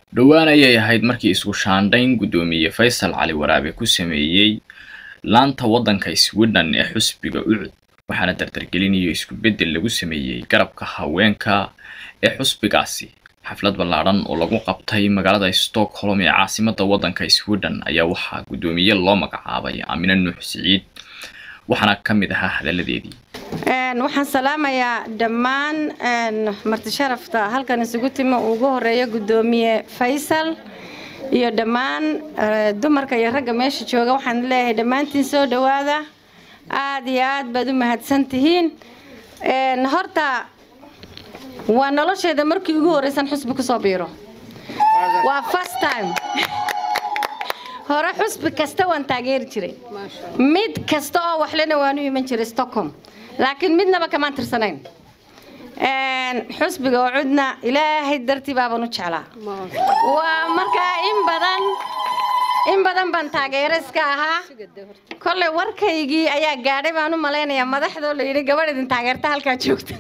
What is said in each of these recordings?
dhowaan ayay ahayd markii isku shaandhayn guddoomiye faysal cali waraabe ku sameeyey laanta waddanka sweden ee xusbiga ucud waxaana dardargelinayo isku beddel lagu sameeyey garabka haweenka ee xusbigaasi xaflad ballaadhan oo lagu qabtay magaalada stockholm ee caasimadda waddanka sweden ayaa waxaa guddoomiye loo magacaabay aamine nuux siciid waxaana ka mid ahaa hadalladeedii waxaan salaamayaa dhammaan marti sharafta halkan isugu timi uu ugu horeeyo guddoomiye faysal iyo dhammaan dumarka iyo ragga meesha jooga waxaan leeyahay dhammaantiin soo dhowaada aada iyo aad baad u mahadsan tihiin horta waa nolosheeda markii ugu horreysan xusbi kusoo biiro waa first time hore xusbi kasta waan taageeri jiray mid kasta oo waxlena waan u iman jiray stockholm laakiin midnaba kamaan tirsanayn xusbiga oo cudna ilaahay dartii baabaan u jeclaa waa markaa in badan in badan baan taageero iska ahaa kolley warkaygii ayaa gaadhay baan u malaynayaa madaxdoo la yidhi gabadh idin taageerta halkaa joogta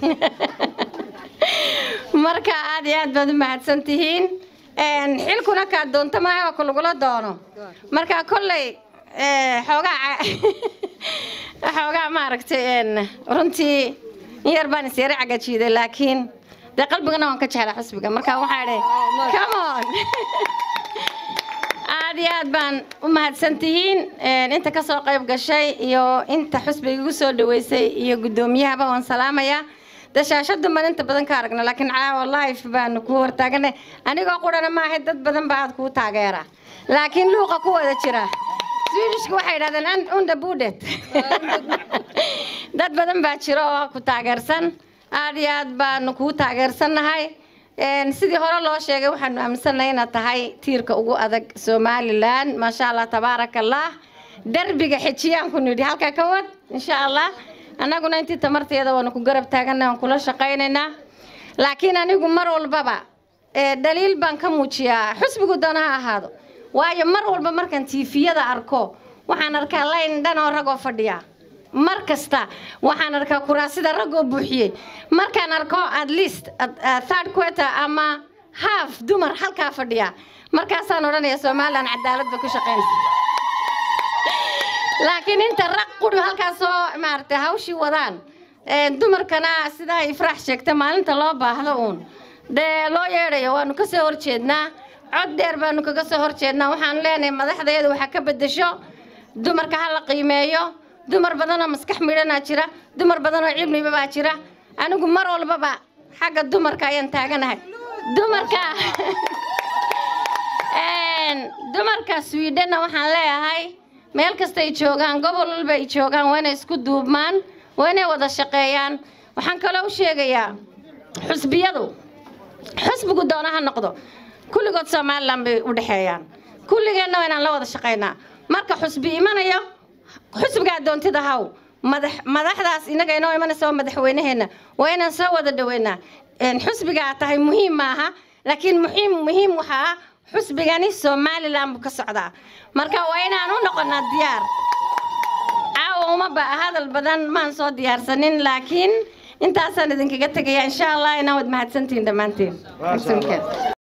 marka aad iyo aad baad u mahadsan tihiin xilkuna kaa doonto maaha waa ku lagula doono marka kolley xoogaa xoogaa maaragtay runtii in yar baan isyara cagajiiday laakiin dee qalbigana waan ka jeclaa xusbiga marka waxaa idhi come on aad iyo aad baan u mahadsan tihiin inta ka soo qayb gashay iyo inta xusbiga igu soo dhaweysay iyo guddoomiyahaba waan salaamayaa dashaashada baan inta badan ka aragna laakiin caawa life baanu ku hortaaganay anigoo qurana maahay dad badan baa aad kuu taageera laakiin luuqa ku wada jira swedishka waxay yidhahdeen unda budet dad badan baa jira oo ku taageersan aad iyo aad baanu kuu taageersannahay sidii hore loo sheegay waxaanu aaminsannahay inaad tahay tiirka ugu adag somalilan maasha allah tabaaraka allah derbiga xejiyaan ku nidhi halkaa ka wad insha allah annaguna intii tamarteeda waanu ku garab taagana waan kula shaqaynaynaa laakiin anigu mar walbaba dhaliil baan ka muujiyaa xusbigu doona ha ahaado waayo mar walba markaan tiifiyada arko waxaan arkaa layn dhan oo ragoo fadhiya mar kasta waxaan arkaa kuraasida ragoo buuxiyey markaan arko at least third quarter ama half dumar halkaa fadhiya markaasaan odhanaya somalilan cadaalad bay ku shaqaynaysa laakiin inta raq quri halkaasoo maaragtay hawshii wadaan dumarkana sidaa ifraax sheegta maalinta loo baahdo uun dee loo yeedhayo waanu ka soo horjeednaa cod dheer baanu kaga soo horjeednaa waxaan leenahay madaxdeedu waxaa ka bedesho dumarka ha la qiimeeyo dumar badanoo maskax midhanaa jira dumar badanoo cilmiba baa jira anigu mar walbaba xagga dumarka ayaan taaganahay dumarka dumarka swidhenna waxaan leeyahay meel kasta ay joogaan gobol walba ay joogaan waa inay isku duubmaan waa inay wada shaqeeyaan waxaan kaloo u sheegayaa xusbiyadu xusbigu doona ha noqdo kulligood somalilan bay u dhexeeyaan kulligeenna waa inaan la wada shaqaynaa marka xusbi imanayo xusbigaa doontida haw madax madaxdaas inaga inoo imanaysa waa madaxweynaheenna waa inaan soo wada dhaweynaa xusbigaa tahay muhiim maaha laakiin muhiim muhiim waxaa xusbigani somalilan buu ka socdaa marka waa inaan u noqonaa diyaar caawa uma ba hadal badan maan soo diyaarsanin laakiin intaasaan idinkaga tegaya insha allah inaa wad mahadsantihiin dhammaantiin